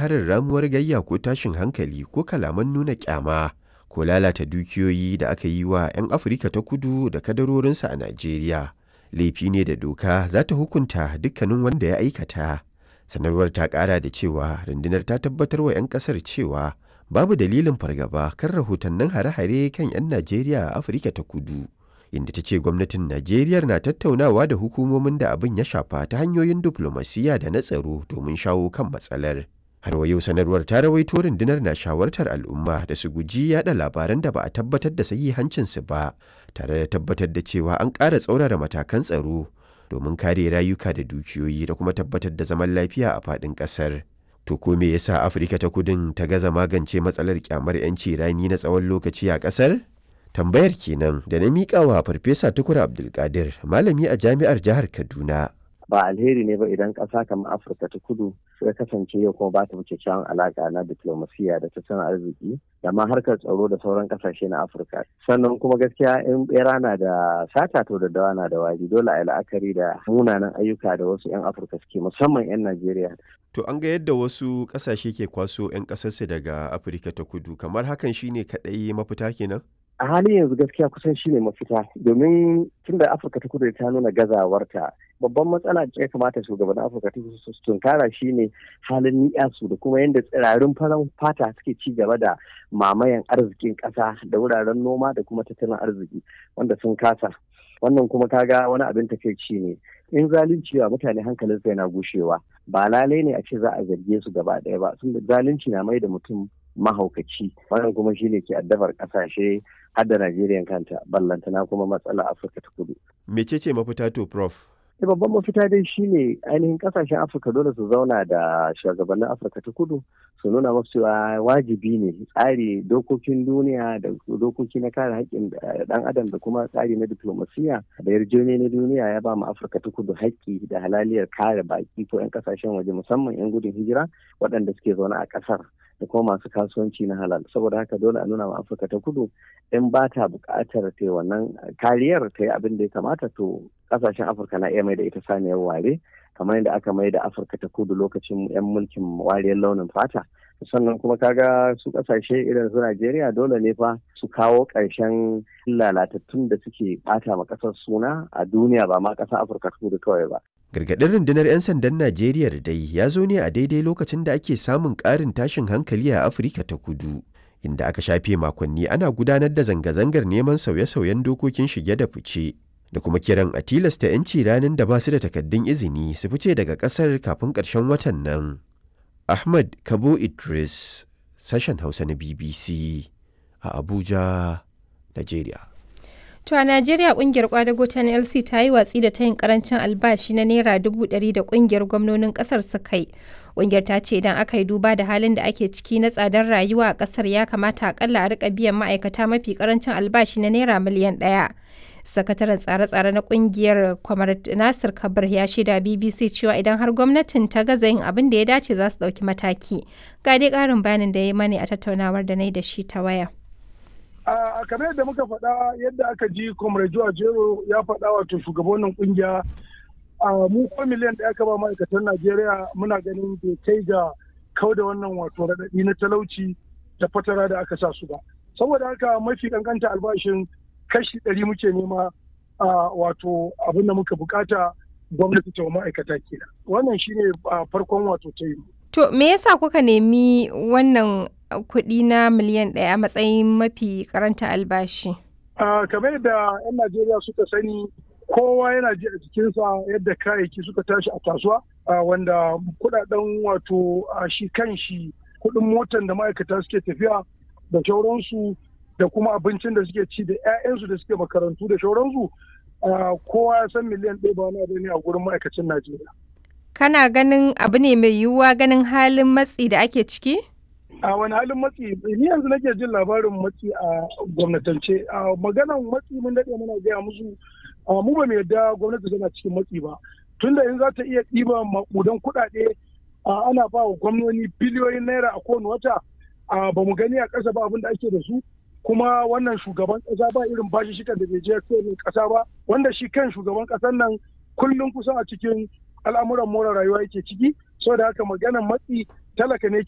harin ramuwar gayya ko tashin hankali ko kalaman nuna kyama ko lalata dukiyoyi da aka yi wa 'yan Afirka ta kudu da kadarorinsa a Najeriya. Laifi ne da doka za ta hukunta dukkanin wanda ya aikata. Sanarwar ta ƙara da cewa rundunar ta tabbatar wa 'yan ƙasar cewa babu dalilin fargaba kan rahotannin hare-hare kan 'yan Najeriya a Afirka ta kudu. Inda ta ce gwamnatin Najeriya na tattaunawa da hukumomin da abin ya shafa ta hanyoyin diflomasiyya da na tsaro domin shawo kan matsalar. Har wa yau sanarwar ta rawaito rundunar na shawartar al'umma da su guji yada labaran da ba a tabbatar da sahihancinsu ba, tare da tabbatar da cewa an ƙara tsaurara matakan tsaro domin kare rayuka da dukiyoyi da kuma tabbatar da zaman lafiya a faɗin ƙasar. To ko me yasa Afirka ta kudin ta gaza magance matsalar kyamar 'yanci rani na tsawon lokaci a ƙasar? Tambayar kenan da na miƙa wa Farfesa Tukur Abdulkadir, malami a jami'ar jihar Kaduna. ba alheri ne ba idan ƙasa kamar afirka ta kudu ya kasance yau kuma ba ta wuce kyawun alaƙa na diplomasiya da tattalin arziki da ma harkar tsaro da sauran ƙasashe na afirka sannan kuma gaskiya in bera na da sata to da dawa na da wari dole a yi la'akari da munanan ayyuka da wasu 'yan afirka suke musamman 'yan najeriya To an ga yadda wasu ƙasashe ke kwaso 'yan ƙasarsu daga Afirka ta kudu, kamar hakan shine kaɗai mafita kenan? a halin yanzu gaskiya kusan shine mafita domin tun da afirka ta kudu ta nuna gazawarta babban matsala da ya kamata shugabannin afirka ta kudu su tunkara shine halin ni'yasu da kuma yadda tsirarin farar fata suke ci gaba da mamayan arzikin ƙasa da wuraren noma da kuma tattalin arziki wanda sun kasa wannan kuma kaga wani abin takaici ne in zalunci wa mutane hankalinsa yana gushewa ba lalai ne a ce za a zarge su gaba ɗaya ba sun zalunci na mai da mutum mahaukaci wannan kuma shine ke addabar kasashe har da Najeriya kanta ballantana kuma matsala Afirka ta kudu. Mecece mafita to prof? Da babban mafita dai shine ainihin kasashen Afirka dole su zauna da shugabannin Afirka ta kudu su nuna masu cewa wajibi ne tsari dokokin duniya da dokoki na kare haƙƙin ɗan adam da kuma tsari na diplomasiya da yarjejeniya na duniya ya ba mu Afirka ta kudu haƙƙi da halaliyar kare baƙi ko 'yan kasashen waje musamman 'yan gudun hijira waɗanda suke zaune a ƙasar. da kuma masu kasuwanci na halal saboda haka dole a nuna wa afirka ta kudu in ba ta buƙatar ta wannan kariyar ta yi abin da ya kamata to ƙasashen afirka na iya mai da ita saniyar ware kamar yadda aka mai da afirka ta kudu lokacin 'yan mulkin wariyar launin fata sannan kuma kaga su kasashe irin su Najeriya dole ne fa su kawo ƙarshen lalatattun da suke ɓata ma ƙasar suna a duniya ba ma ƙasar Afirka ta kudu kawai ba. Gargaɗin rundunar 'yan sandan Najeriya da dai ya zo ne a daidai lokacin da ake samun ƙarin tashin hankali a Afirka ta kudu. Inda aka shafe makonni ana gudanar da zanga-zangar neman sauye-sauyen dokokin shige da fice. Da kuma kiran a tilasta 'yanci ranar da ba su da takaddun izini su fice daga ƙasar kafin ƙarshen watan nan. Ahmad Kabo Idris, sashen Hausa na BBC a Abuja, Najeriya. To a Najeriya kungiyar kwadago ta NLC ta yi watsi da tayin karancin albashi na naira dubu ɗari da kungiyar gwamnonin ƙasar suka yi. Kungiyar ta ce idan aka yi duba da halin da ake ciki na tsadar rayuwa a ƙasar ya kamata akalla a rika biyan ma'aikata mafi karancin albashi na naira miliyan ɗaya. sakataren tsare-tsare na kungiyar kwamar nasir kabir ya shaida bbc cewa idan har gwamnatin ta gaza yin abin da ya dace za su ɗauki mataki ga dai ƙarin bayanin da ya mani a tattaunawar da na yi da shi ta waya a kamar yadda muka faɗa yadda aka ji comrade jero ya faɗa wato shugabannin kungiya a mu ko miliyan da aka ba ma'aikatan najeriya muna ganin bai kai ga kau da wannan wato raɗaɗi na talauci da fatara da aka sa su ba saboda haka mafi kankanta albashin kashi ɗari muke nema a wato abin da muka bukata gwamnati ta ma'aikata kenan wannan shine farkon wato ta yi to me yasa kuka nemi wannan kuɗi na miliyan ɗaya a matsayin mafi karanta albashi kamar da 'yan najeriya suka sani kowa yana ji a jikinsa yadda kayayyaki suka tashi a kasuwa wanda kudaden wato shi kan shi kuɗin motan da ma'aikata suke tafiya da sauransu da kuma abincin da suke ci da 'ya'yansu da suke makarantu da shauransu kowa ya san miliyan ɗaya ba wani ne a gurin ma'aikacin Najeriya. Kana ganin abu ne mai yiwuwa ganin halin matsi da ake ciki? A wani halin matsi, ni yanzu nake jin labarin matsi a gwamnatance. A maganan matsi mun daɗe muna gaya musu mu ba mu yarda gwamnati tana cikin matsi ba. Tunda in za ta iya ɗiba maƙudan kuɗaɗe ana ba wa gwamnoni biliyoyin naira a kowane wata ba mu gani a ƙasa ba abin da ake da su. kuma wannan shugaban kasa ba irin bashi shikan da bai je kowane kasa ba wanda shi kan shugaban kasan nan kullum kusan a cikin al'amuran more rayuwa yake ciki saboda haka maganar matsi talaka ne